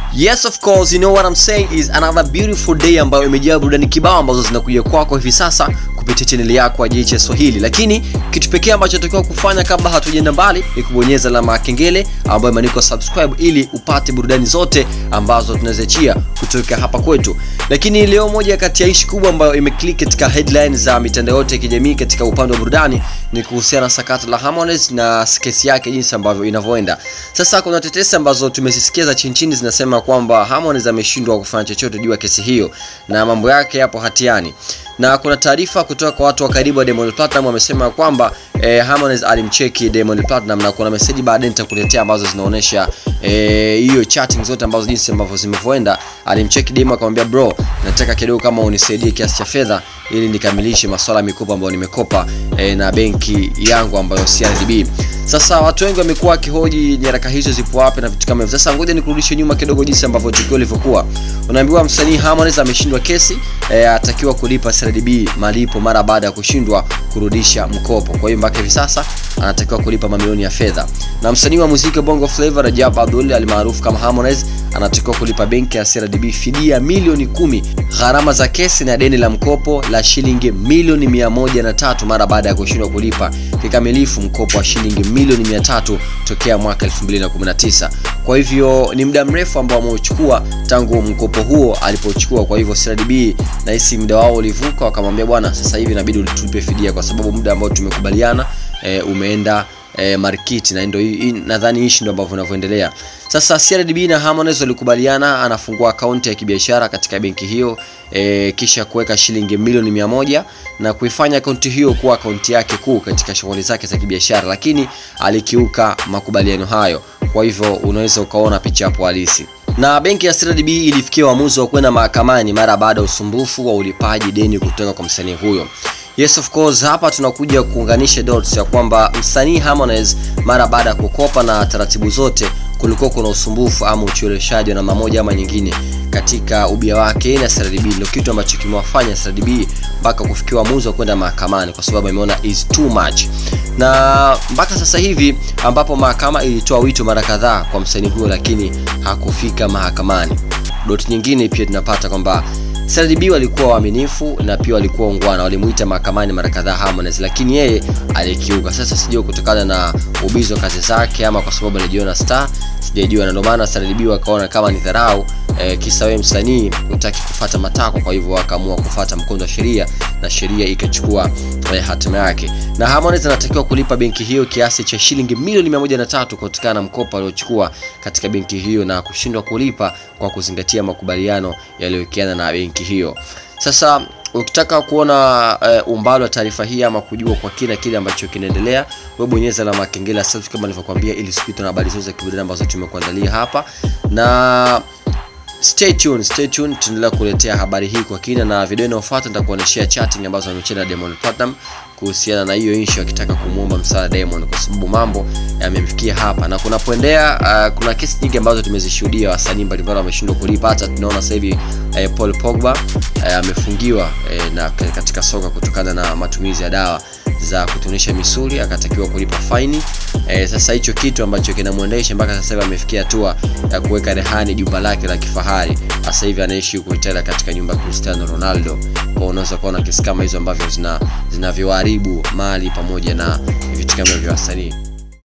Yes of course, you know what I'm saying is another beautiful day ambayo imejaa burudani kibao ambazo zinakuja kwako hivi sasa kupitia chaneli yako ya JHS Swahili. Lakini kitu pekee ambacho tunatakiwa kufanya kabla hatujaenda mbali ni kubonyeza alama ya kengele ambayo imeandikwa subscribe ili upate burudani zote ambazo tunaziachia kutoka hapa kwetu. Lakini leo moja kati ya ishi kubwa ambayo imeclick katika headline za mitandao yote ya kijamii katika upande wa burudani ni kuhusiana na sakata la Harmonize na kesi yake jinsi ambavyo inavyoenda. Sasa kuna tetesi ambazo tumezisikia za chini chini zinasema kwamba Harmonize ameshindwa kufanya chochote juu ya kesi hiyo na mambo yake yapo hatiani na kuna taarifa kutoka kwa watu wa karibu wa Diamond Platinum wamesema kwamba eh, Harmonize alimcheki Diamond Platinum na kuna message baadaye nitakuletea ambazo zinaonyesha hiyo eh, chatting zote ambazo jinsi ambavyo zimevyoenda. Alimcheki Diamond akamwambia, bro, nataka kidogo kama unisaidie kiasi cha fedha ili nikamilishe masuala ya mikopo ambayo nimekopa eh, na benki yangu ambayo CRDB. Sasa watu wengi wamekuwa wakihoji nyaraka hizo zipo wapi na vitu kama hivyo. Sasa ngoja nikurudishe nyuma kidogo jinsi ambavyo tukio lilivyokuwa. Unaambiwa msanii Harmonize ameshindwa kesi, eh, atakiwa kulipa CRDB malipo mara baada ya kushindwa kurudisha mkopo. Kwa hiyo mpaka hivi sasa anatakiwa kulipa mamilioni ya fedha. Na msanii wa muziki wa Bongo Flava Rajab Abdul almaarufu kama Harmonize anatakiwa kulipa benki ya CRDB fidia milioni kumi, gharama za kesi na deni la mkopo la shilingi milioni mia moja na tatu mara baada ya kushindwa kulipa kikamilifu mkopo wa shilingi milioni mia tatu tokea mwaka 2019. Kwa hivyo ni muda mrefu ambao ameuchukua tangu mkopo huo alipochukua. Kwa hivyo CRDB na hisi muda wao ulivuka, wakamwambia bwana, sasa hivi inabidi utulipe fidia kwa sababu muda ambao tumekubaliana e, umeenda e, markiti na ndio nadhani hishi ndio ambavyo vinavyoendelea sasa. CRDB na Harmonize walikubaliana anafungua akaunti ya kibiashara katika benki hiyo e, kisha kuweka shilingi milioni mia moja na kuifanya akaunti hiyo kuwa akaunti yake kuu katika shughuli zake za kibiashara, lakini alikiuka makubaliano hayo. Kwa hivyo unaweza ukaona picha hapo halisi na benki ya CRDB ilifikia uamuzi wa kwenda mahakamani mara baada ya usumbufu wa ulipaji deni kutoka kwa msanii huyo. Yes of course, hapa tunakuja kuunganisha dots ya kwamba msanii Harmonize mara baada ya kukopa na taratibu zote, kulikuwa kuna usumbufu ama ucheleweshaji wa namna moja ama nyingine katika ubia wake na CRDB. Ndio kitu ambacho kimewafanya CRDB mpaka kufikia uamuzi wa kwenda mahakamani, kwa sababu ameona is too much, na mpaka sasa hivi ambapo mahakama ilitoa wito mara kadhaa kwa msanii huyo, lakini hakufika mahakamani. Dot nyingine pia tunapata kwamba CRDB walikuwa waaminifu na pia walikuwa ungwana, walimuita mahakamani mara kadhaa Harmonize, lakini yeye alikiuka. Sasa sijui kutokana na ubizi wa kazi zake ama kwa sababu alijiona star, sijajua, na ndio maana CRDB wakaona kama ni dharau e, kisa wewe msanii hutaki kufuata matakwa, kwa hivyo wakaamua kufuata mkondo wa sheria na sheria ikachukua e, hatima yake, na Harmonize anatakiwa kulipa benki hiyo kiasi cha shilingi milioni 103 kutokana na mkopo aliochukua katika benki hiyo na kushindwa kulipa kwa kuzingatia makubaliano yaliyowekeana na benki hiyo. Sasa ukitaka kuona uh, umbali wa taarifa hii ama kujua kwa kina kile ambacho kinaendelea, wewe bonyeza alama ya kengele ya subscribe kama nilivyokuambia, ili usipitwe na habari zote za kiburudani ambazo tumekuandalia hapa na stay tuned, stay tuned, tunaendelea kuletea habari hii kwa kina, na video inayofuata nitakuonyeshia chatting ambazo amecheza na Diamond Platinum kuhusiana na hiyo issue akitaka kumuomba msaada Diamond, kwa sababu mambo yamemfikia hapa na kunapoendea. Uh, kuna kesi nyingi ambazo tumezishuhudia wasanii mbalimbali wameshindwa kulipa. Hata tunaona sasa hivi uh, Paul Pogba amefungiwa uh, uh, na katika soka kutokana na matumizi ya dawa za kutunisha misuli akatakiwa kulipa faini. E, sasa hicho kitu ambacho kinamwendesha mpaka sasa hivi amefikia hatua ya kuweka rehani jumba lake la kifahari. Sasa hivi anaishi huko Italia katika nyumba ya Cristiano Ronaldo. Kwa unaweza kuona kesi kama hizo ambavyo zina zinavyoharibu mali pamoja na vitu kama vya wasanii.